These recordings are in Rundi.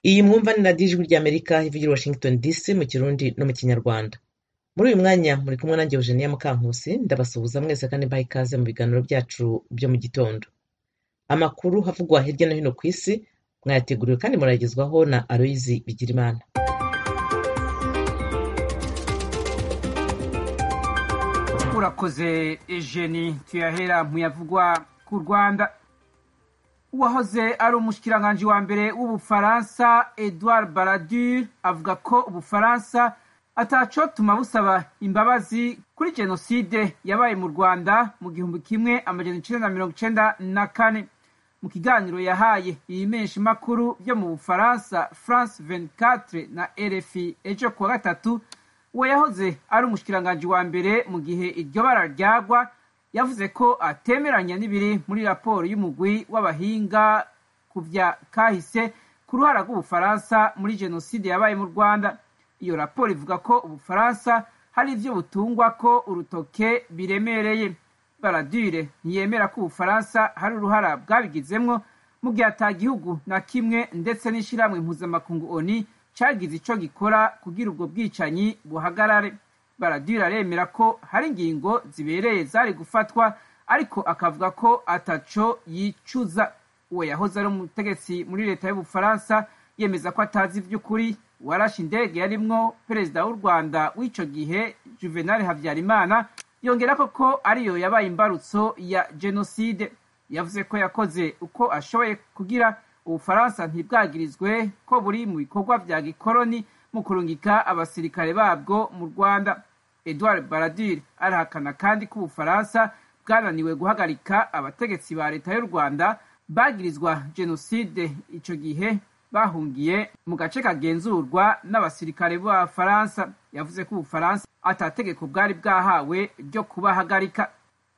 iyi mwumva ni radiyo ijwi ry'amerika ivugira i washington dc mu kirundi no mu kinyarwanda muri uyu mwanya muri kumwe nanjye eugenia mukankusi ndabasuhuza mwese kandi mbaha ikaze mu biganiro byacu byo mu gitondo amakuru havugwa hirya no hino ku isi mwayateguriwe kandi muragezwaho na aloyizi bigirimana urakoze ejeni tuyahera muyavugwa ku rwanda uwahoze ari umushikiranganji wa mbere w'ubufaransa edouard baradur avuga ko ubufaransa atacotuma busaba imbabazi kuri jenoside yabaye mu rwanda mu gihumbi kimwe amajana icenda na mirongo icenda na kane mu kiganiro yahaye ibimenyesha makuru byo mu bufaransa france 24 na rfi ejo kuwa gatatu uwo yahoze ari umushikiranganji wa mbere mu gihe iryo bara ryagwa yavuze ko atemeranya n'ibiri muri raporo y'umugwi w'abahinga ku vya kahise ku ruhara rw'ubufaransa muri jenoside yabaye mu rwanda iyo raporo ivuga ko ubufaransa hari ivyo butungwa ko urutoke biremereye baradure ntiyemera ko ubufaransa hari uruhara bwabigizemwo mu gihe ata gihugu na kimwe ndetse n'ishirahamwe mpuzamakungu oni cagize ico gikora kugira ubwo bwicanyi buhagarare baradure aremera ko hari ingingo zibereye zari gufatwa ariko akavuga ko ataco yicuza uwo yahoze ari umutegetsi muri leta y'ubufaransa yemeza ko atazi ivy'ukuri warashe indege yarimwo perezida w'u rwanda w'ico gihe juvenal habyarimana yongera ko ko ariyo yabaye imbarutso ya jenoside yavuze ko yakoze uko ashoboye kugira ubufaransa ntibwagirizwe ko buri mu bikorwa vya gikoroni mu kurungika abasirikare babwo mu rwanda edouard baradur arahakana kandi ko ubufaransa bwananiwe guhagarika abategetsi ba leta y'u rwanda bagirizwa jenoside ico gihe bahungiye mu gace kagenzurwa n'abasirikare b'abafaransa yavuze ko ubufaransa atategeko bwari bwahawe ryo kubahagarika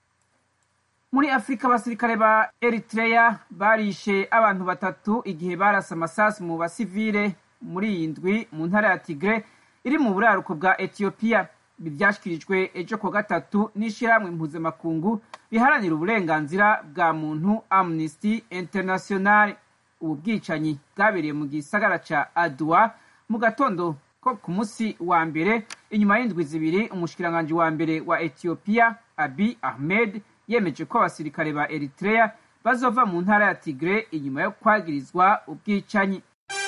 muri afurika abasirikare ba eritrea barishe abantu batatu igihe barasa amasasu mu basivile muri iyi ndwi mu ntara ya tigre iri mu buraruko bwa etiyopiya ibi vyashikirijwe ejo kuwa gatatu n'ishirahamwe mpuzamakungu riharanira uburenganzira bwa muntu amnesty international ubu bwicanyi bwabereye mu gisagara ca adua mu gatondo ko ku musi wa mbere inyuma y'indwi zibiri umushikiranganji wa mbere wa etiyopiya abi ahmed yemeje ko abasirikare ba eritrea bazova mu ntara ya tigre inyuma yo kwagirizwa ubwicanyi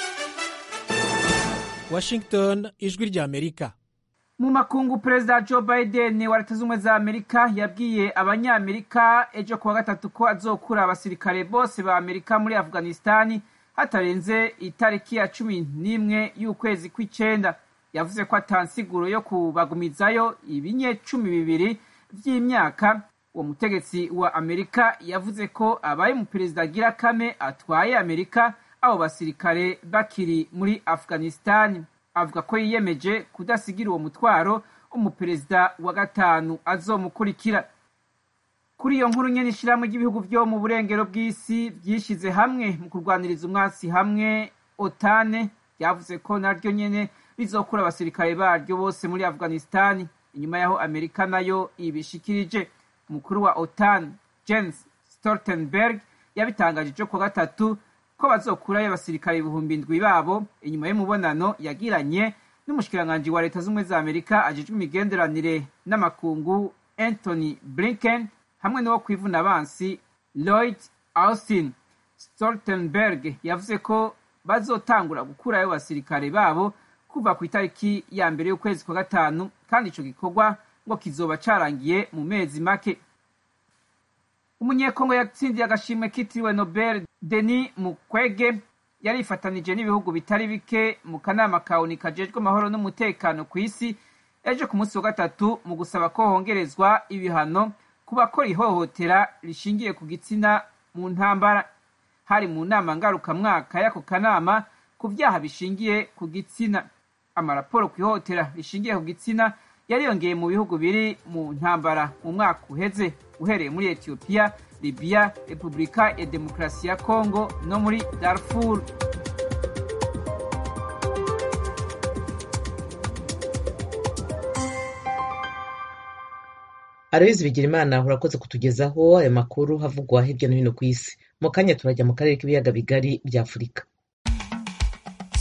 washington ijwi rya amerika mu makungu perezida joe biden wa leta z'ubumwe za amerika yabwiye abanyamerika ejo kuwa gatatu ko azokura abasirikare bose ba amerika muri afghanistani hatarenze itariki ya cumi n'imwe y'ukwezi kw'icenda yavuze ko atansiguro yo kubagumizayo ibinye cumi bibiri vy'imyaka uwo mutegetsi wa amerika yavuze ko abaye umuperezida agira kame atwaye amerika abo basirikare bakiri muri afghanistani avuga ko yiyemeje kudasigira uwo mutwaro umuperezida wa gatanu azomukurikira kuri iyo nkuru nyene ishirahamwe ry'ibihugu vyo mu burengero bw'isi vyishize hamwe mu kurwaniriza umwasi hamwe otane ryavuze ko naryo nyene rizokura abasirikare baryo bose muri afghanistani inyuma yaho amerika nayo ibishikirije umukuru wa otan jens stoltenberg yabitangaje ejo kuwa gatatu ko bazokurayo abasirikare ibihumbi indwi babo inyuma y'umubonano yagiranye n'umushikiranganji wa leta z'ubumwe za amerika ajejwe imigenderanire n'amakungu anthony blinken hamwe n'uwo kwivuna abansi lloyd austin stoltenberg yavuze ko bazotangura gukurayo abasirikare babo kuva ku itariki ya mbere y'ukwezi kwa gatanu kandi ico gikorwa ngo kizoba carangiye mu mezi make umunyekongo yatsindiye agashimwe kitiriwe nobel denis mukwege yarifatanije n'ibihugu bitari bike mu kanama ka oni kajejwe amahoro n'umutekano ku isi ejo ku munsi wa gatatu mu gusaba ko hongerezwa ibihano ku bakora ihohotera rishingiye ku gitsina mu ntambara hari mu nama ngarukamwaka y'ako kanama ku vyaha bishingiye ku gitsina amaraporo ku ihohotera rishingiye ku gitsina yariyongeye mu bihugu biri mu ntambara mu mwaka uheze uhereye muri etiyopiya libiya repubulika ya demokarasi ya kongo no muri darfur aloyizi bigirimana urakoze kutugezaho ayo makuru havugwa hirya no hino ku isi mu kanya turajya mu karere k'ibiyaga bigari bya afurika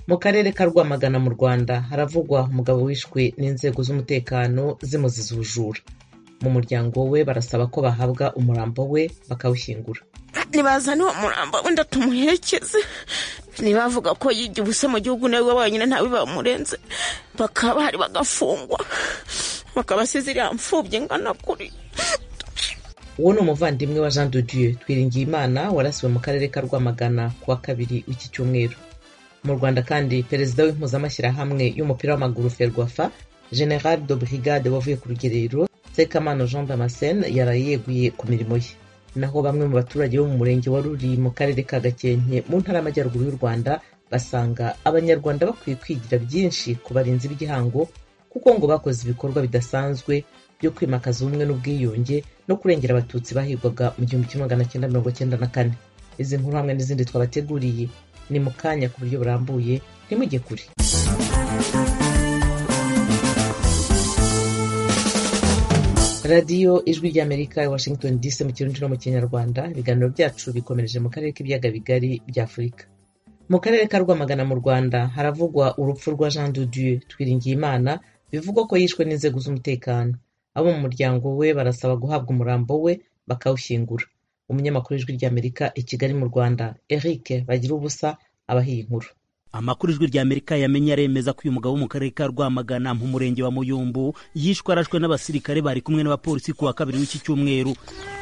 mu karere ka rwamagana mu rwanda haravugwa umugabo wishwe n'inzego z'umutekano zimuziza ubujura mu muryango we barasaba ko bahabwa umurambo we bakawushyingura nibazane uwo murambo wenda tumuherekeze ntibavuga ko yigiye ubuse mu gihugu nawe wenyine ntawe bamurenze bakaba bahari bagafungwa bakaba asize iriya mfubyi ingana kuri uwo ni umuvandimwe wa jean de dieu twiringiye imana warasiwe mu karere ka rwamagana ku wa kabiri w'iki cyumweru mu rwanda kandi perezida w'impuzamashyirahamwe y'umupira w'amaguru ferwafa general de brigade wavuye ku rugerero sekamana jean damascene yaraye yeguye ku mirimo ye naho bamwe mu baturage bo mu murenge wa ruri mu karere ka gakenke mu ntara y'amajyaruguru y'u rwanda basanga abanyarwanda bakwiye kwigira byinshi ku barinzi b'igihango kuko ngo bakoze ibikorwa bidasanzwe byo kwimakaza ubumwe n'ubwiyunge no kurengera abatutsi bahigwaga mu gihumbi kimwe magana cyenda mirongo cyenda na kane izi nkuru hamwe n'izindi twabateguriye ni mu kanya ku buryo burambuye ntimujye kure radiyo ijwi ry'amerika i washington dc mu kirundi no mu kinyarwanda ibiganiro byacu bikomereje mu karere k'ibiyaga bigari bya afurika mu karere ka rwamagana mu rwanda haravugwa urupfu rwa jean de dieu twiringiye imana bivugwa ko yishwe n'inzego z'umutekano abo mu muryango we barasaba guhabwa umurambo we bakawushyingura umunyamakuru w'ijwi ry'amerika i kigali mu rwanda eric bagira ubusa abahiye inkuru amakuru ijwi rya amerika yamenye aremeza ko uyu mugabo wo mu karere ka rwamagana mu murenge wa muyumbu yishwe arashwe n'abasirikare bari kumwe n'abapolisi ku wa kabiri w'iki cyumweru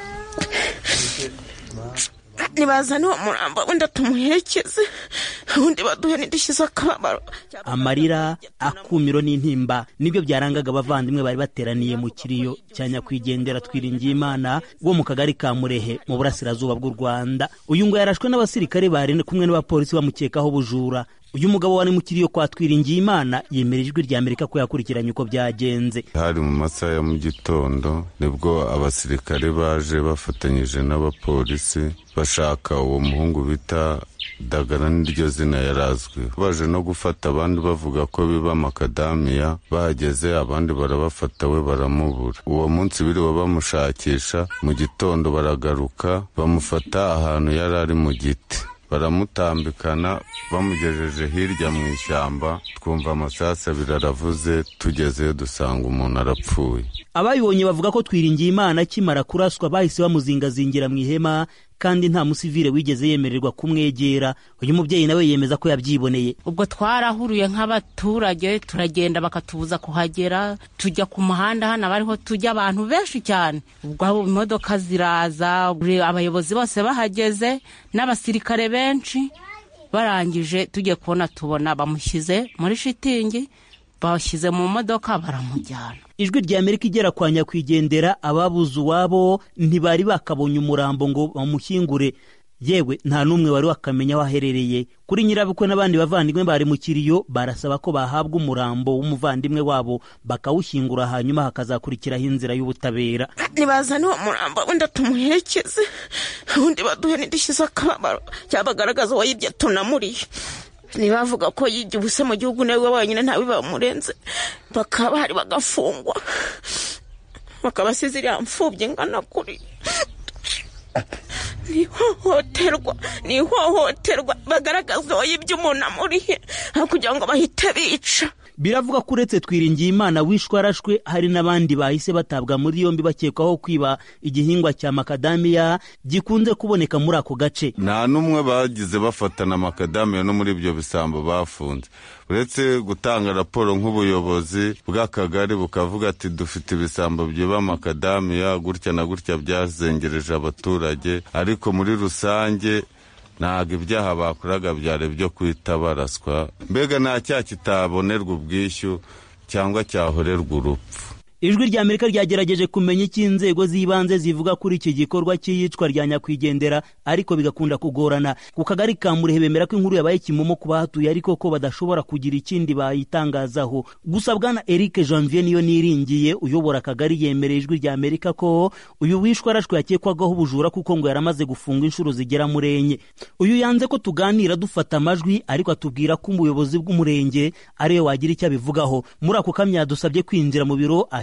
nibazane uwo murambo wenda tumuherekeze ubundi baduhe nidishyize akababaro amarira akumiro n'intimba nibyo byarangaga abavandimwe bari bateraniye mu kiriyo cya nyakwigendera twiringiye imana wo mu kagari ka murehe mu burasirazuba bw'u rwanda uyu ngo yarashwe n'abasirikare bari kumwe n'abapolisi bamukekaho ubujura uyu mugabo wari mu kiriyo kwa twiringiye imana yemera ijwi rya amerika ko yakurikiranye uko byagenze hari mu masaha ya mu gitondo nibwo abasirikare baje bafatanyije n'abapolisi bashaka uwo muhungu bita dagara niryo zina yari azwiho baje no gufata abandi bavuga ko biba makadamiya bahageze abandi barabafata we baramubura uwo munsi biriwe bamushakisha mu gitondo baragaruka bamufata ahantu yari ari mu giti baramutambikana bamugejeje hirya mu ishyamba twumva amasasu abiri aravuze tugezeyo dusanga umuntu arapfuye abayibonye bavuga ko twiringiye imana akimara kuraswa bahise bamuzingazingira mu ihema kandi nta musivire wigeze yemererwa kumwegera uyu mubyeyi nawe yemeza ko yabyiboneye ubwo twarahuruye nk'abaturage turagenda bakatubuza kuhagera tujya ku muhanda hano abariho tujya abantu benshi cyane ubwo imodoka ziraza abayobozi bose bahageze n'abasirikare benshi barangije tugiye kubona tubona bamushyize muri shitingi bashyize mu modoka baramujyana ijwi rya amerika igera kwa nyakwigendera ababuze uwabo ntibari bakabonye umurambo ngo bamushyingure yewe nta n'umwe wari wakamenya aho aherereye kuri nyirabukwe n'abandi bavandimwe bari mu kiriyo barasaba ko bahabwa umurambo w'umuvandimwe wabo bakawushyingura hanyuma hakazakurikiraho inzira y'ubutabera nibazane uwo murambo wenda tumuherekeze ubundi baduhe nidishyize akababaro cyangwa bagaragaza uwayibye tunamuriye ntibavuga ko yigiye ubuse mu gihugu nawe wenyine ntawe bamurenze bakaba bahari bagafungwa bakaba asize iriya mfubyi ingana kuri ni ihohoterwa ni ihohoterwa bagaragaza uwayibye umuntu amurihe aho kugira ngo bahite bica biravuga ko uretse twiringiye imana wishwe arashwe hari n'abandi bahise batabwa muri yombi bakekwaho kwiba igihingwa cya makadamiya gikunze kuboneka muri ako gace nta n'umwe bagize bafatana makadamiya no muri ibyo bisambo bafunze uretse gutanga raporo nk'ubuyobozi bw'akagari bukavuga ati dufite ibisambo byiba makadamiya gutya na gutya byazengereje abaturage ariko muri rusange ntabwo ibyaha bakoraga byari byo kwita baraswa mbega nta cyaha kitabonerwa ubwishyu cyangwa cyahorerwa urupfu ijwi rya amerika ryagerageje kumenya icyo inzego z'ibanze zivuga kuri iki gikorwa cy'iyicwa rya nyakwigendera ariko bigakunda kugorana ku kagari ka murehe bemera ko inkuru yabaye kimomo ku bahatuye ariko ko badashobora kugira ikindi bayitangazaho gusa bwana eric janvier niyo niringiye uyobora akagari yemereye ijwi rya amerika ko uyu wishwe arashwe yakekwagaho ubujura kuko ngo yaramaze gufunga inshuro zigera muri enye uyu yanze ko tuganira dufata amajwi ariko atubwira ko umuyobozi bw'umurenge ariwe wagira icyo abivugaho muri ako kamya yadusabye kwinjira mu biro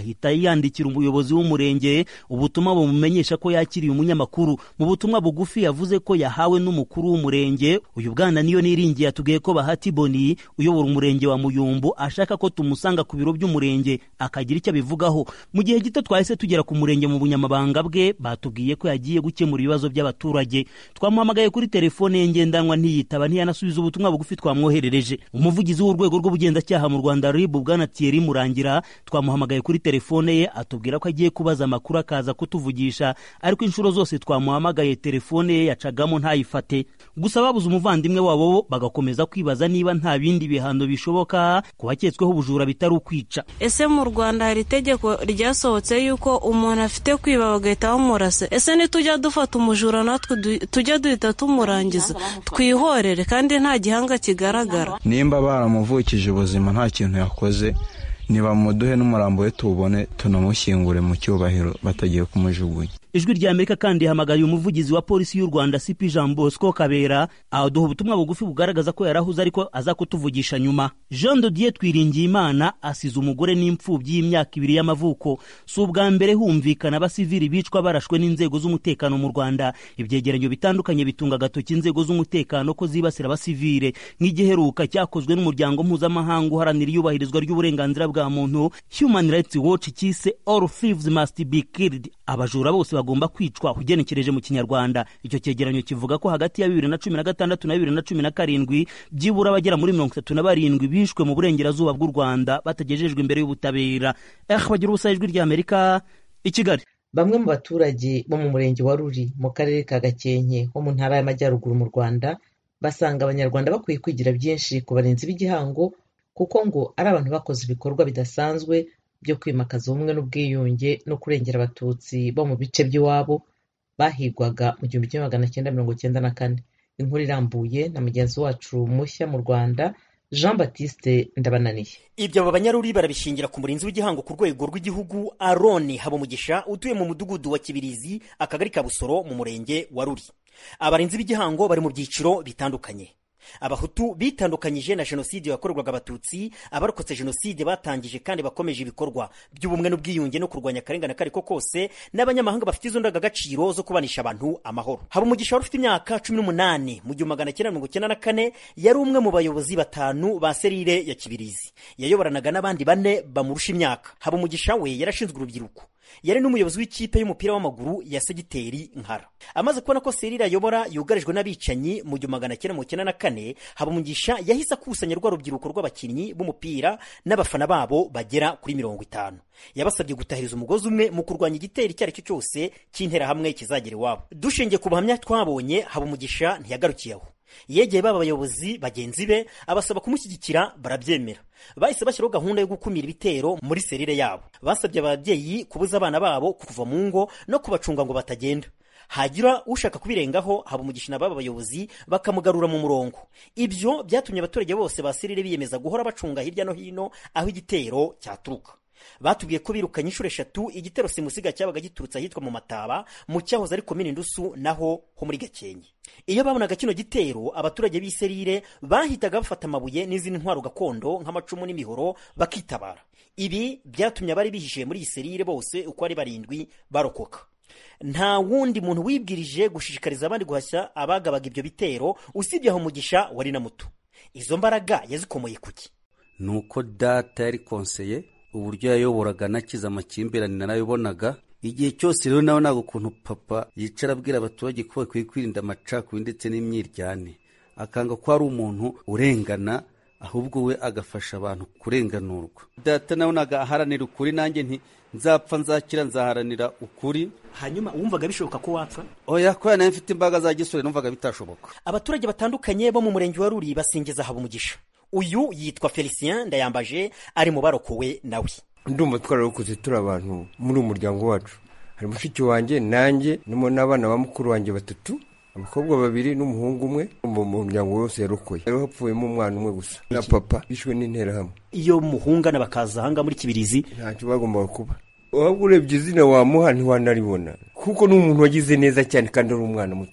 ahita yandikira umuyobozi w'umurenge ubutumwa bumumenyesha ko yakiriye umunyamakuru mu butumwa bugufi yavuze ko yahawe n'umukuru w'umurenge uyu bwana niyo niringiye atubwiye ko bahati boni uyobora umurenge wa muyumbu ashaka ko tumusanga ku biro by'umurenge akagira icyo abivugaho mu gihe gito twahise tugera ku murenge mu bunyamabanga bwe batubwiye ko yagiye gukemura ibibazo by'abaturage twamuhamagaye kuri telefone ye ngendanwa ntiyitaba ntiyanasubiza ubutumwa bugufi twamwoherereje umuvugizi w'urwego rw'ubugenzacyaha mu rwanda rib bwana thierry murangira twamuhamagaye kuri telefone ye atubwira ko agiye kubaza amakuru akaza kutuvugisha ariko inshuro zose twamuhamagaye telefone ye yacagamo ntayifate gusa babuze umuvandimwe wabo bo bagakomeza kwibaza niba nta bindi bihano bishoboka ku baketsweho ubujura bitari ukwica ese mu rwanda hari itegeko ryasohotse yuko umuntu afite kwiba bagahita bamurasa ese nitujya dufata umujura natwe tujya duhita tumurangiza twihorere kandi nta gihanga kigaragara nimba baramuvukije ubuzima nta kintu yakoze nibamuduhe n'umurambo we tuwubone tunamushyingure mu cyubahiro batagiye kumujugunya ijwi rya amerika kandi rihamagariye umuvugizi wa polisi y'u rwanda cp jean bosco kabera aduha ubutumwa bugufi bugaragaza ko yarahuze ariko aza kutuvugisha nyuma jean dodier twiringiye imana asize umugore n'imfubyi y'imyaka ibiri y'amavuko si ubwa mbere humvikana abasivili bicwa barashwe n'inzego z'umutekano mu rwanda ibyegeranyo bitandukanye bitunga agatoki inzego z'umutekano ko zibasira abasivile nk'igiheruka cyakozwe n'umuryango mpuzamahanga uharanira iyubahirizwa ry'uburenganzira bwa muntu human rights watch cyise all thieves must be killed abajura bose bagomba kwicwa ugenekereje mu kinyarwanda icyo cyegeranyo kivuga ko hagati ya bibiri na cumi na gatandatu na bibiri na cumi na karindwi byibura abagera muri mirongo itatu na barindwi bishwe mu burengerazuba bw'u rwanda batagejejwe imbere y'ubutabera eh bagira ubusa ijwi ry'amerika i kigali bamwe mu baturage bo mu murenge wa ruri mu karere ka gakenke ho mu ntara y'amajyaruguru mu rwanda basanga abanyarwanda bakwiye kwigira byinshi ku barinzi b'igihango kuko ngo ari abantu bakoze ibikorwa bidasanzwe byo kwimakaza ubumwe n'ubwiyunge no kurengera abatutsi bo mu bice by'iwabo bahigwaga mu gihumbi kimwe magana cyenda mirongo cyenda na kane inkuru irambuye na mugenzi wacu mushya mu rwanda jean batiste ndabananiye ibyo aba banyaruri barabishingira ku murinzi w'igihango ku rwego rw'igihugu aroni habumugisha utuye mu mudugudu wa kibirizi akagari ka busoro mu murenge wa ruri abarinzi b'igihango bari mu byiciro bitandukanye abahutu bitandukanyije na jenoside yakorerwaga abatutsi abarokotse jenoside batangije kandi bakomeje ibikorwa by'ubumwe n'ubwiyunge no kurwanya akarengane ako ariko kose n'abanyamahanga bafite izo ndangagaciro zo kubanisha abantu amahoro haba umugisha wari ufite imyaka cumi n'umunani mu gihumbi magana cyenda mirongo icyenda na kane yari umwe mu bayobozi batanu ba serire ya kibirizi yayoboranaga n'abandi bane bamurusha imyaka haba umugisha we yarashinzwe urubyiruko yari n'umuyobozi w'ikipe y'umupira w'amaguru ya segiteri nkara amaze kubona ko serire ayobora yugarijwe n'abicanyi mu gihumbi magana cyenda mirongo icyenda na kane habumugisha yahise akusanya rwa rubyiruko rw'abakinnyi b'umupira n'abafana babo bagera kuri mirongo itanu yabasabye gutahiriza umugozi umwe mu kurwanya igitero icyo ari cyo cyose cy'interahamwe kizagera iwabo dushingiye ku buhamya twabonye habumugisha ntiyagarukiye aho yegeye baba bayobozi bagenzi be abasaba kumushyigikira barabyemera bahise bashyiraho gahunda yo gukumira ibitero muri serire yabo basabye ababyeyi kubuza abana babo kuva mu ngo no kubacunga ngo batagenda hagira ushaka kubirengaho haba umugisha na baba bayobozi bakamugarura mu murongo ibyo byatumye abaturage bose ba serire biyemeza guhora bacunga hirya no hino aho igitero cyaturuka batubwiye ko birukanye inshuro eshatu igitero simusiga cyabaga giturutse ahitwa mu mataba mu cyahoze ari komini ndusu naho ho muri gakenke iyo babonaga kino gitero abaturage b'i serire bahitaga bafata amabuye n'izindi ntwaro gakondo nk'amacumu n'imihoro bakitabara ibi byatumye abari bihishiye muri iyi serire bose uko ari barindwi barokoka nta wundi muntu wibwirije gushishikariza abandi guhashya abagabaga ibyo bitero usibye aho umugisha wari na muto izo mbaraga yazikomoye kuki ni uko data yari konseye uburyo yayoboraga anakiza amakimbirane narabibonaga igihe cyose rero nabonaga ukuntu papa yicara abwira abaturage ko bakwiye kwirinda amacakubiri ndetse n'imyiryane akanga ko ari umuntu urengana ahubwo we agafasha abantu kurenganurwa data nabonaga aharanira ukuri nanjye nti nzapfa nzakira nzaharanira ukuri hanyuma wumvaga bishoboka ko wapfa oya kubera nawe mfite imbaraga za gisore numvaga bitashoboka abaturage batandukanye bo mu murenge wa ruri basingiza habumugisha uyu yitwa felicien ndayambaje ari mu barokowe nawe ndumva twararokoze turi abantu muri uyu muryango wacu hari mushiki wanjye nanjye nimo n'abana ba mukuru wanjye batatu abakobwa babiri n'umuhungu umwe mu muryango wose yarokoye rero hapfuyemo umwana umwe gusa na papa bishwe n'interahamwe iyo muhungana bakaza ahanga muri kibirizi ntacyo bagombaga kuba waba urebye izina wamuha ntiwanaribona kuko ni umuntu wagize neza cyane kandi ari umwana mutoya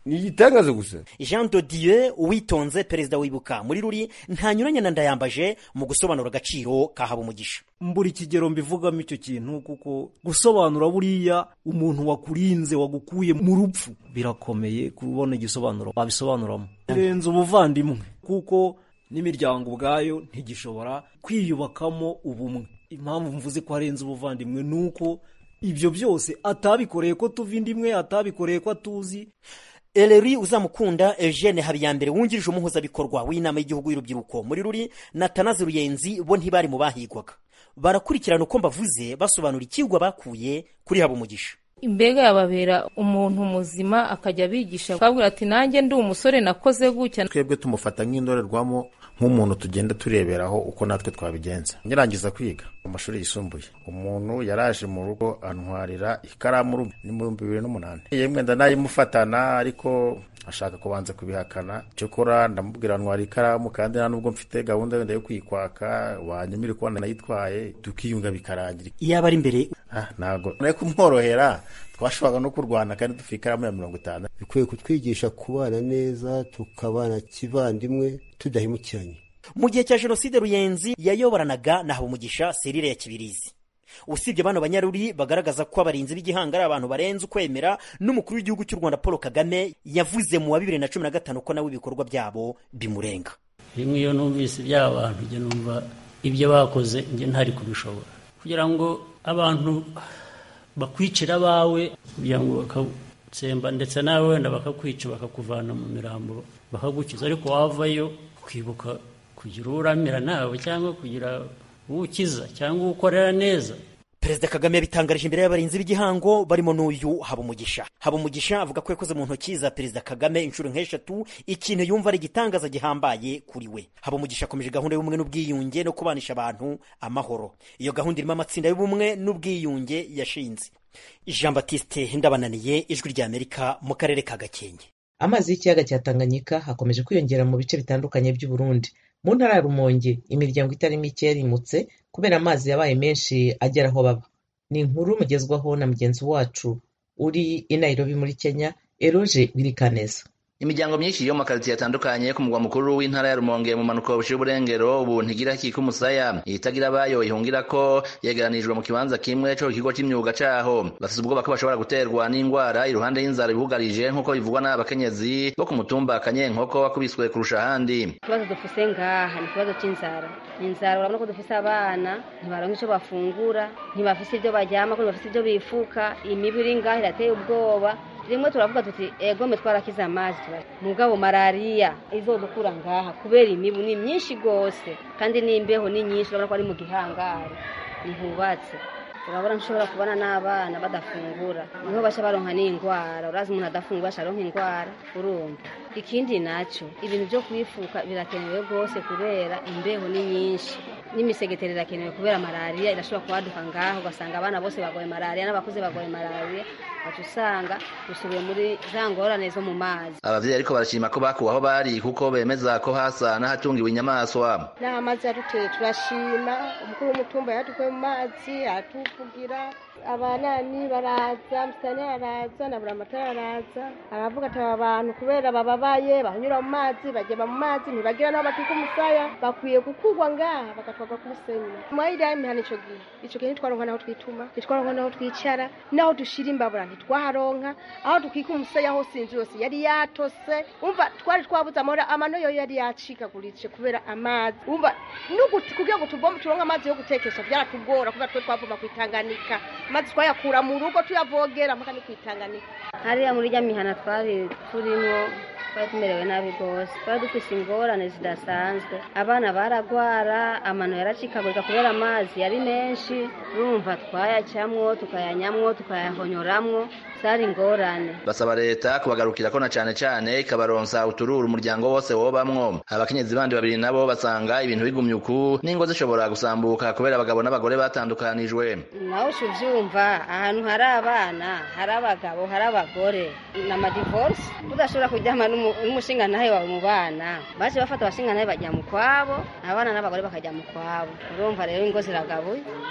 ni igitangaza gusa jean de dieu uwitonze perezida wibuka muri ruri ntanyuranye na ndayambaje mu gusobanura agaciro ka habumugisha mbura ikigero mbivugamo icyo kintu kuko gusobanura buriya umuntu wakurinze wagukuye mu rupfu birakomeye kubona igisobanuro wabisobanuramo birenze ubuvandimwe kuko n'imiryango ubwayo ntigishobora kwiyubakamo ubumwe impamvu mvuze ko arenze ubuvandimwe ni uko ibyo byose atabikoreye ko tuva indi imwe atabikoreye ko atuzi eleri uzamukunda eugene habiyambere wungirije umuhuzabikorwa w'inama y'igihugu y'urubyiruko muri ruri na tanazi ruyenzi bo ntibari mu bahigwaga barakurikirana uko mbavuze basobanura ikigwa bakuye kuri habumugisha imbega yababera umuntu muzima akajya abigisha akabwira ati nanjye ndi umusore nakoze gutya twebwe tumufata nk'indorerwamo nk'umuntu tugenda tureberaho uko natwe twabigenza nyirangiza kwiga mu mashuri yisumbuye umuntu yaraje mu rugo antwarira ikaramu ni mu bihumbi bibiri n'umunani yemwe ndanayimufatana ariko ashaka kubanza kubihakana cyokora ndamubwira ntwara ikaramu kandi nta nubwo mfite gahunda wenda yo kuyikwaka wanyemere kubona nayitwaye tukiyunga bikarangira iyaba ari imbere ntabwo nawe kumworohera twashoboraga no kurwana kandi dufite ikaramu ya mirongo itanu bikwiye kutwigisha kubana neza tukabana kivandimwe tudahemukiranye mu gihe cya jenoside ruyenzi yayoboranaga na habumugisha serire ya kibirizi usibye bano banyaruri bagaragaza ko abarinzi b'igihanga ari abantu barenze ukwemera n'umukuru w'igihugu cy'u rwanda paul kagame yavuze mu wa bibiri na cumi na gatanu ko nawe ibikorwa byabo bimurenga rimwe iyo numvise iby'aba bantu njye numva ibyo bakoze njye ntari kubishobora kugira ngo abantu bakwicira abawe kugira ngo bakatsemba ndetse nawe wenda bakakwica bakakuvana mu mirambo bakagukiza ariko wavayo ukibuka kugira uramira nawe cyangwa kugira uwukiza cyangwa uwukorera neza perezida kagame yabitangarije imbere y'abarinzi b'igihango barimo n'uyu habumugisha habumugisha avuga ko yakoze mu ntoki za perezida kagame inshuro nk'eshatu ikintu yumva ari igitangaza gihambaye kuri we habumugisha akomeje gahunda y'ubumwe n'ubwiyunge no kubanisha abantu amahoro iyo gahunda irimo amatsinda y'ubumwe n'ubwiyunge yashinze jean batiste ndabananiye ijwi ry'amerika mu karere ka gakenke amazi y'ikiyaga cya tanganyika hakomeje kwiyongera mu bice bitandukanye by'u Burundi mu ntara ya rumonge imiryango itari mike yarimutse kubera amazi yabaye menshi agera aho baba ni inkuru mugezwaho na mugenzi wacu uri i nairobi muri kenya eroje birikaneza imiryango myinshi yo mu makaritsiye atandukanye ku mugwa mukuru w'intara ya rumonge mu mpanuka buciye uburengero ubu ntigira kika umusaya itagira abayo ihungira ko yegeranijwe mu kibanza kimwe co ikigo c'imyuga caho bafise ubwoba ko bashobora guterwa n'ingwara iruhande y'inzara ibugarije nk'uko bivugwa n'abakenyezi bo ku mutumba kanyenkoko wakubiswe kurusha ahandi ikibazo dufise ngaha ni ikibazo c'inzara inzara urabona ko dufise abana ntibaronka ico bafungura ntibafise ivyo baryama ko ntibafise ivyo bifuka imibu iri ngaha irateye ubwoba rimwe turavuga tuti egome twarakize amazi mugabo malariya izodukura ngaha kubera imibu ni myinshi gose kandi n'imbeho ni nyinshi urabona ko ari mu gihangari ntihubatse urabona nshobora kubona n'abana badafungura niho basha baronka n'indwara urazi umuntu adafungura asharonka indwara urumva ikindi naco ibintu vyo kwifuka birakenewe rwose kubera imbeho ni nyinshi n'imisegetero irakenewe kubera malariya irashobora kubaduka ngaho ugasanga abana bose bagoye malariya n'abakuze bagoye malariya waca usanga dusubiye muri za ngorane zo mu mazi abavyeyi ariko barashima ko bakuwe aho bari kuko bemeza ko hasa n'ahatungiwe inyamaswa n'aho amazi yaduteye turashima umukuru w'umutumba yadukuye mu mazi aratuvugira abanani baraza musitani araza na buramatari araza aravuga ati aba bantu kubera bababaye bahanyura mu mazi bageba mu mazi ntibagira n'aho batika umusaya bakwiye gukurwa ngaha bagatwarwa kuri semina mwayiriya imihana ico gihe ico gihe ntitwaronka naho twituma ntitwaronka naho twicara naho dushira imbabura ntitwaharonka aho dukika umusaya hose inzu yose yari yatose umva twari twabuze amahoro amano yo yari yacikaguritse kubera amazi umva kugira ngo tuvome turonke amazi yo gutekesha byaratugora kubera twe twavoma kwitanganika maze twayakura mu rugo tuyavogera mpaka ni kwitanganika hariya muri rya mihana twari turimo twari tumerewe nabi rwose twari dufise ingorane zidasanzwe abana baragwara amano yaracikagurika kubera amazi yari menshi urumva twayacamwo tukayanyamwo tukayahonyoramwo zari ingorane basaba leta kubagarukirako na cane cane ikabaronsa utururu umuryango wose wobamwo abakenyezi bandi babiri nabo basanga ibintu bigumye uku n'ingo zishobora gusambuka kubera abagabo n'abagore batandukanijwe nawe uca uvyumva ahantu hari abana hari abagabo hari abagore ni amadivorce udashobora kuryama n'umushingantahe wawe mu bana baje bafata abashingantahe bajya mu kwabo abana n'abagore bakajya mu kwabo urumva rero ingo ziragabuye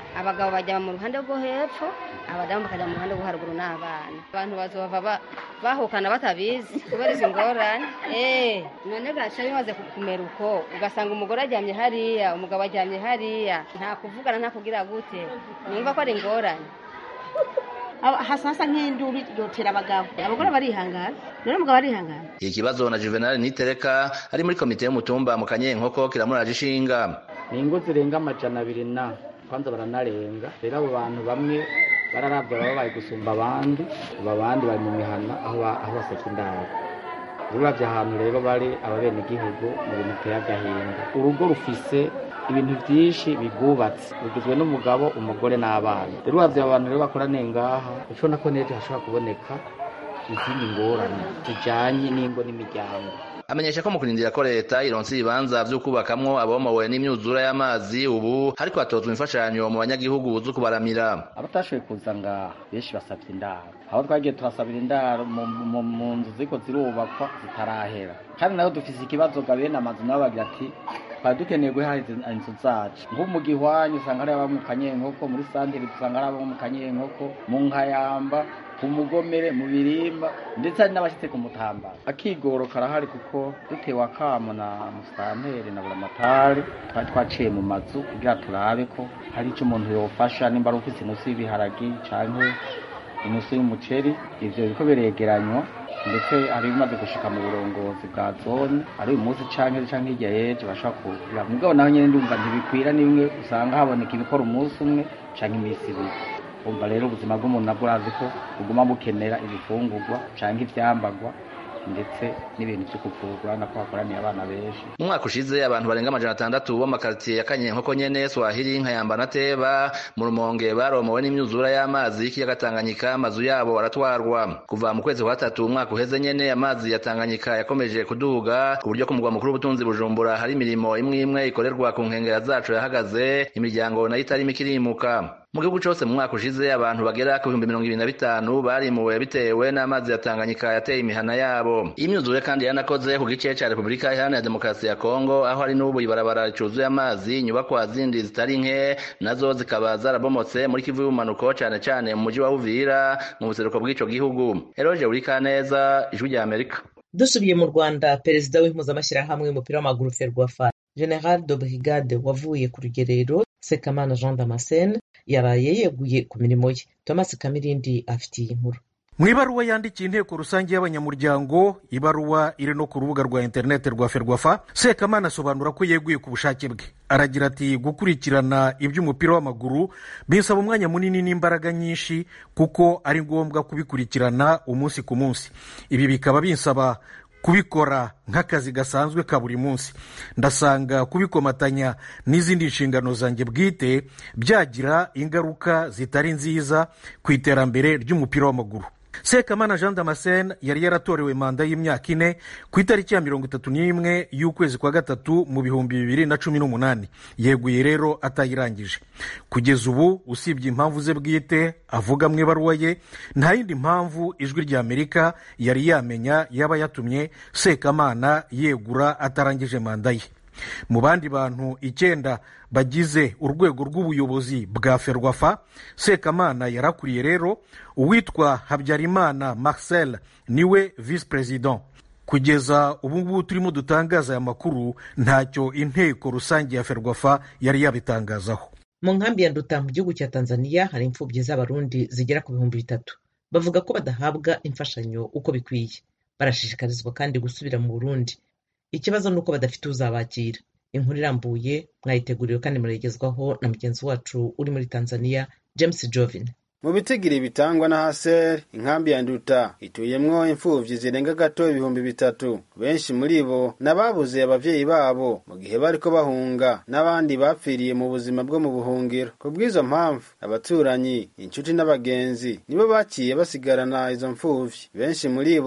abagabo bajya mu ruhande rwo hepfo abadamu bakajya mu ruhande rwo haruguru n'abana abantu bazova ba- bahukana batabizi kubera izi ngorane eh none gaca bimaze kumera uko ugasanga umugore aryamye hariya umugabo aryamye hariya nta kuvugana nta kugira gute numva ko ari ingorane hasa nk'induru yotera abagabo abagore barihangana rero umugabo arihangana iki kibazo na juvenal nitereka ari muri komite y'umutumba mu kanyenkoko kiramuraje ishinga ni ingo zirenga amajana abiri na kwanza baranarenga rero abo bantu bamwe bararabya baba bari gusumba abandi aba abandi bari mu mihana aho ba- aho baseka indaro uravye ahantu rero bari ababenegihugu mu bintu biteye agahinda urugo rufise ibintu vyinshi bigubatse rugizwe n'umugabo umugore n'abana rero uravye abo bantu rero bakoraniye ngaha ucona ko nejo hashobora kuboneka izindi ngorane zijanye n'ingo n'imiryango amenyesha ko mu kurindira ko leta ironsa ibibanza vyo kubakamwo abomowe n'imyuzura y'amazi ubu hariko hatozwa imfashanyo mu banyagihugu zo kubaramira abatashoboye kuza ngaha benshi basabye indaro aho twagiye turasabira indaro mu, mu, mu nzu ziko zirubakwa zitarahera kandi naho dufise ikibazo ga bene amazu nabo bagira ati twari dukeneye guhaha izi- inzu zacu nko mu gihwanyu usanga hari aba mu kanyenkoko muri santire dusanga hari abo mu kanyenkoko mu nkayamba ku mugomere mu birimba ndetse hari n'abashyitse ku mutambara akigoro karahari kuko dutewe akamo na musitanteri na buramatari twari twaciye mu mazu kugira turabe ko hari icyo umuntu yofasha nimba ari ufite inusu y'ibiharagi canke inusu y'umuceri ivyo biriko biregeranywa ndetse hari ibimaze gushika mu burongozi bwa zone ari uyu munsi canke canke hirya y'ejo bashobora kugira mugabo naho nyene ndumva ntibikwira ni bimwe usanga haboneka ibikora umunsi umwe canke iminsi ibiri umva rero ubuzima bw'umuntu nabwo urazi ko buguma bukenera ibifungurwa canke ivyambagwa ndetse n'ibintu vyo kuvurwa nako hakoraniye abana benshi mu mwaka ushize abantu barenga amajana atandatu bo mu makaritiye ya kanyenkoko nyene swahili nkayamba na teba mu rumonge baromowe n'imyuzura y'amazi y'ikiyaga tanganyika amazu yabo baratwarwa kuva mu kwezi kwa gatatu umwaka uheze nyene amazi ya tanganyika yakomeje kuduga ku buryo ku mugwa mukuru w'ubutunzi bujumbura hari imirimo imwe imwe ikorerwa ku nkengera zacu yahagaze imiryango nayo itarimo ikirimuka mu gihugu cose mu mwaka ushize abantu bagera ku bihumbi mirongo ibiri na bitanu barimuwe bitewe n'amazi ya tanganyika yateye imihana yabo iyi myuzure kandi yanakoze ku gice ca repubulika iharanira demokarasi ya kongo aho hari n'ubu ibarabara ricuzuye amazi inyubakwa zindi zitari nke nazo zikaba zarabomotse muri kivu y'ubumanuko cane cane mu muji wa uvira mu buseruko bw'ico gihugu eroje urikaneza ijwi rya amerika dusubiye mu rwanda perezida w'impuzamashyirahamwe y'umupira w'amaguru ferwafa general de brigade wavuye ku rugerero sekamana jean damascene yaraye yeguye ku mirimo ye thomas kamirindi afitiye inkuru mu ibaruwa yandikiye inteko rusange y'abanyamuryango ibaruwa iri no ku rubuga rwa interineti rwa ferwafa sekamana asobanura ko yeguye ku bushake bwe aragira ati gukurikirana iby'umupira w'amaguru bisaba umwanya munini n'imbaraga nyinshi kuko ari ngombwa kubikurikirana umunsi ku munsi ibi bikaba binsaba kubikora nk'akazi gasanzwe ka buri munsi ndasanga kubikomatanya n'izindi nshingano zanjye bwite byagira ingaruka zitari nziza ku iterambere ry'umupira w'amaguru sekamana jean damascene yari yaratorewe manda y'imyaka ine ku itariki ya mirongo itatu n'imwe y'ukwezi kwa gatatu mu bihumbi bibiri na cumi n'umunani yeguye rero atayirangije kugeza ubu usibye impamvu ze bwite avuga mu ibaruwa ye nta yindi mpamvu ijwi rya amerika yari yamenya yaba yatumye sekamana yegura atarangije manda ye mu bandi bantu icyenda bagize urwego rw'ubuyobozi bwa ferwafa sekamana yarakuriye rero uwitwa habyarimana marcel niwe visi perezida kugeza ubu ngubu turimo dutangaza aya makuru ntacyo inteko rusange ya ferwafa yari yabitangazaho mu nkambi ya nduta mu gihugu cya tanzania hari imfubyi z'abarundi zigera ku bihumbi bitatu bavuga ko badahabwa imfashanyo uko bikwiye barashishikarizwa kandi gusubira mu burundi ikibazo ni uko badafite uzabakira inkuru irambuye mwayiteguriwe kandi murayigezwaho na mugenzi wacu uri muri tanzania james jovin mu bitigiri bitangwa na haser inkambi ya nduta ituyemwo imfuvyi zirenga gato ibihumbi bitatu benshi muri bo n'ababuze abavyeyi babo mu gihe bariko bahunga n'abandi bapfiriye mu buzima bwo mu buhungiro ku bw'izo mpamvu abaturanyi inshuti n'abagenzi nibo baciye basigarana izo mfuvyi benshi muri bo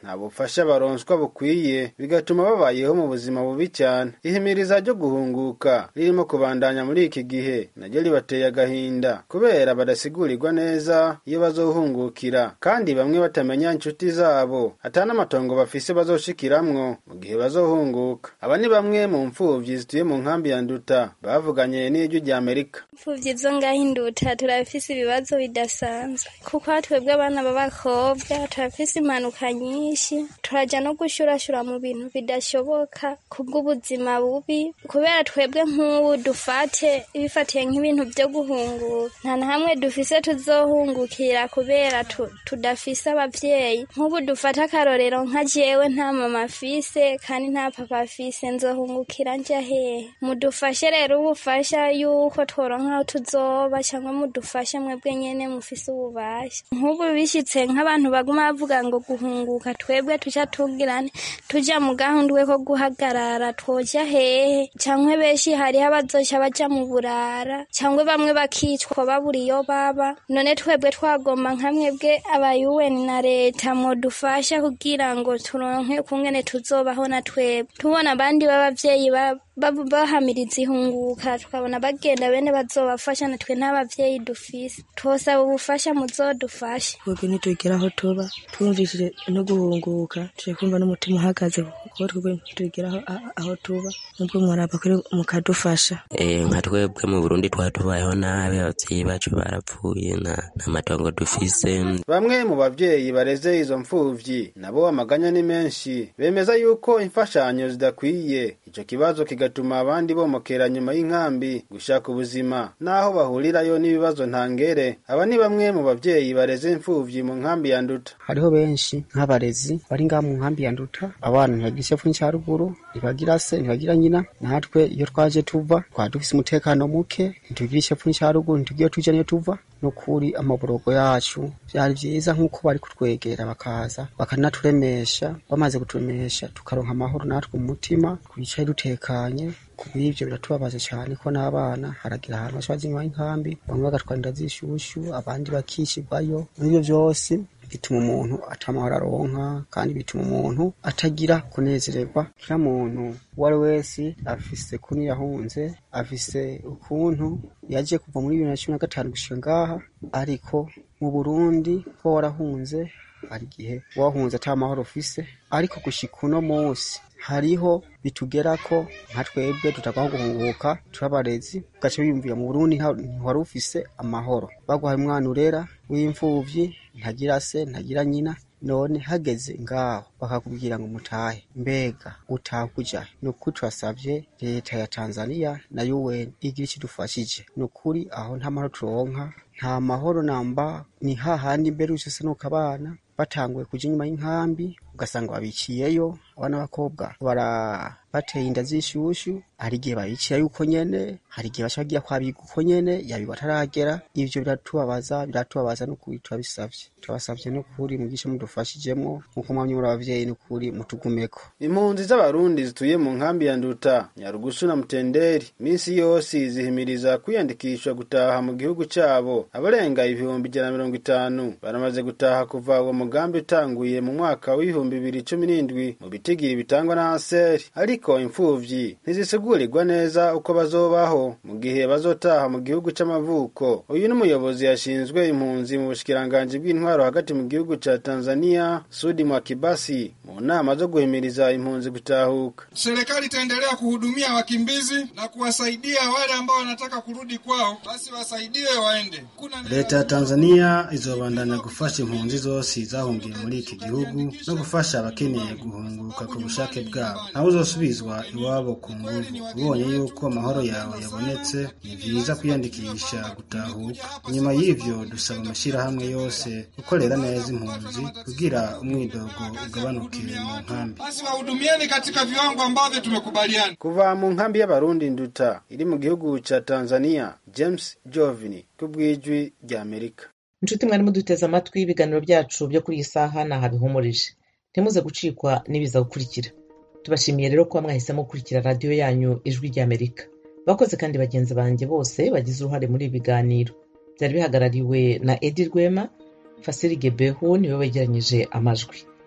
nta bufasha baronswa bukwiye bigatuma babayeho mu buzima bubi cyane ihimiriza ryo guhunguka ririmo kubandanya muri iki gihe naryo ribateye agahinda kubera badasigurirwa neza iyo bazohungukira kandi bamwe batamenya inshuti zabo atari n'amatongo bafise bazoshikiramwo mu gihe bazohunguka aba ni bamwe mu mfuvyi zituye mu nkambi ya nduta bavuganye n'ijwi rya amerika imfuvyi zo ngaho induta turafise ibibazo bidasanzwe kuko twebwe abana b'abakobwa turafise impanuka nyinshi turaja no gushurashura mu bintu bidashoboka kubw'ubuzima bubi kubera twebwe nk'ubu dufate bifatiye nk'ibintu vyo guhunguka nta na hamwe dufise tuzohungukira kubera tu, tudafise abavyeyi nk'ubu dufate akarorero nka jewe nta mama afise kandi nta papa afise nzohungukira nja hehe mudufashe rero ubufasha yuko tworonka aho tuzoba cyangwa mudufashe mwebwe nyene mufise ububasha nk'ubu bishitse nk'abantu baguma bavuga ngo guhunguka twebwe tuca tugirane tuja mu gahundwe ko guhagarara twoja hehe cyangwa benshi hariho abazoca baja mu burara cyangwa bamwe bakicwa babura iyo baba none twebwe twagomba nka mwebwe abayuweni na leta modufasha kugira ngo turonke kungene tuzobaho na twebwe tubona abandi b'abavyeyi bahamiriza ihunguka tukabona bagenda bene bazobafasha natwe nta bavyeyi dufise twosaba ubufasha muzodufashe twebwe ntitugera aho tuba twumvishije no guhunguka tuje kumva n'umutima uhagaze kuko twebwe ntitugera aho tuba nubwo mwaraba kuri mukadufasha nka twebwe mu burundi twari tubayeho nabi abavyeyi bacu barapfuye nta matongo dufise bamwe mu bavyeyi bareze izo mfuvyi nabo amaganya ni menshi bemeza yuko imfashanyo zidakwiye ico kibazo kigatuma abandi bomokera nyuma y'inkambi gushaka ubuzima naho bahurirayo n'ibibazo ntangere aba ni bamwe mu bavyeyi bareze imfuvyi mu nkambi ya nduta hariho benshi nk'abarezi bari ngaha mu nkambi ya nduta abana ntibagira isefu cya ruguru ntibagira se ntibagira nyina natwe iyo twaje tuva twari dufise umutekano muke ntitugira isefu cya ruguru ntitugira tuja niyo tuva nukuri amaborogo yacu byari byiza nk'uko bari kutwegera bakaza bakanaturemesha bamaze kuturemesha tukaronka amahoro natwe mu mutima twicaye dutekanye kubw'ibyo biratubabaza cyane ko n'abana haragira ahantu bashobora zinywa inkambi bamwe bagatwara inda z'ishushu abandi bakishyirwayo muri ibyo byose bituma umuntu atamahoro aronka kandi bituma umuntu atagira kunezererwa kila muntu uwo ari wese afise kuni yahunze afise ukuntu yaje kuva muri bibiri na cumi na gatanu gushika ngaha ariko mu burundi ko warahunze hari igihe wahunze ata mahoro ufise ariko gushika uno munsi hariho bitugera ko nka twebwe tutagomba guhunguka turabarezi ugaca wiyumvira mu burundi ntiwari ufise amahoro baguhaye umwana urera w'imfuvyi ntagira se ntagira nyina none hageze ngaho bakakubwira ngo mutahe mbega utaha kuja ni ukuri turasavye leta ya tanzania na un igira ikidufashije ni ukuri aho nta mahoro turonka nta mahoro namba ni hahandi mbere usesenuka abana batanguye kuja inyuma y'inkambi ugasanga babiciyeyo abana b'abakobwa bara bateye inda z'ishushu hari igihe babicira yuko nyene hari igihe baca bagira kwabiga uko nyene yabi bataragera ivyo biratubabaza biratubabaza n'ukuri turabisavye turabasavye n'ukuri mugishe mudufashijemwo nk'uko mwamye muri abavyeyi n'ukuri mutugumeko impunzi z'abarundi zituye mu nkambi ya nduta nyarugusu na mutenderi minsi yose zihimiriza kwiyandikisha gutaha mu gihugu cabo abarenga ibihumbi ijana na mirongo itanu baramaze gutaha kuva uwo mugambi utanguye mu mwaka w'ibihumbi bibiri cumi n'indwi mu bitigiri bitangwa na aseri ariko imfuvyi ntizisigurirwa neza uko bazobaho mu gihe bazotaha mu gihugu c'amavuko uyu n'umuyobozi yashinzwe impunzi mu bushikiranganji bw'intwaro hagati mu gihugu ca tanzania sudi mwakibasi mu nama zo guhimiriza impunzi gutahuka serikali itaendelea kuhudumia wakimbizi na kuwasaidia wale ambao wanataka kurudi kwao basi wasaidiwe waende Kuna leta ya tanzania izobandanya gufasha impunzi zose zahungiye muri iki gihugu no gufasha abakeneye guhunguka ku bushake bwabo nawe uzosubizwa iwabo ku nguvu ubonye yuko amahoro yawe yabonetse ni vyiza kwiyandikisha gutahuka nyuma y'ivyo dusaba amashyirahamwe yose gukorera neza impunzi kugira umwidogo ugabanuke mu nkambi basi wahudumieni katika viwango ambavyo tumekubaliana kuva mu nkambi y'abarundi nduta iri mu gihugu ca tanzania james jovini kubw'ijwi rya amerika inshuti mwari muduteze amatwi ibiganiro byacu byo kuri iyi saha ni aha bihumurije ntimuze gucikwa n'ibiza gukurikira tubashimiye rero kuba mwahisemo gukurikira radiyo yanyu ijwi ry'amerika bakoze kandi bagenzi banjye bose bagize uruhare muri ibi biganiro byari bihagarariwe na edi rwema fasiri gebehu niwe wegeranyije amajwi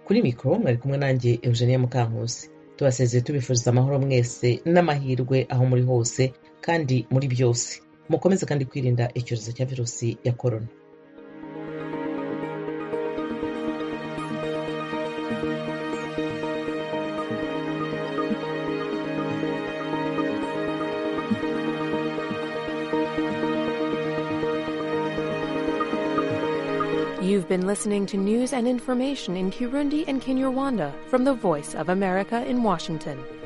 kuri mikoro mwari kumwe nanjye eugenia mukankusi tubasezeye tubifuriza amahoro mwese n'amahirwe aho muri hose kandi muri byose mukomeze kandi kwirinda icyorezo cya virusi ya korona You've been listening to news and information in Kirundi and Kinyarwanda from the Voice of America in Washington.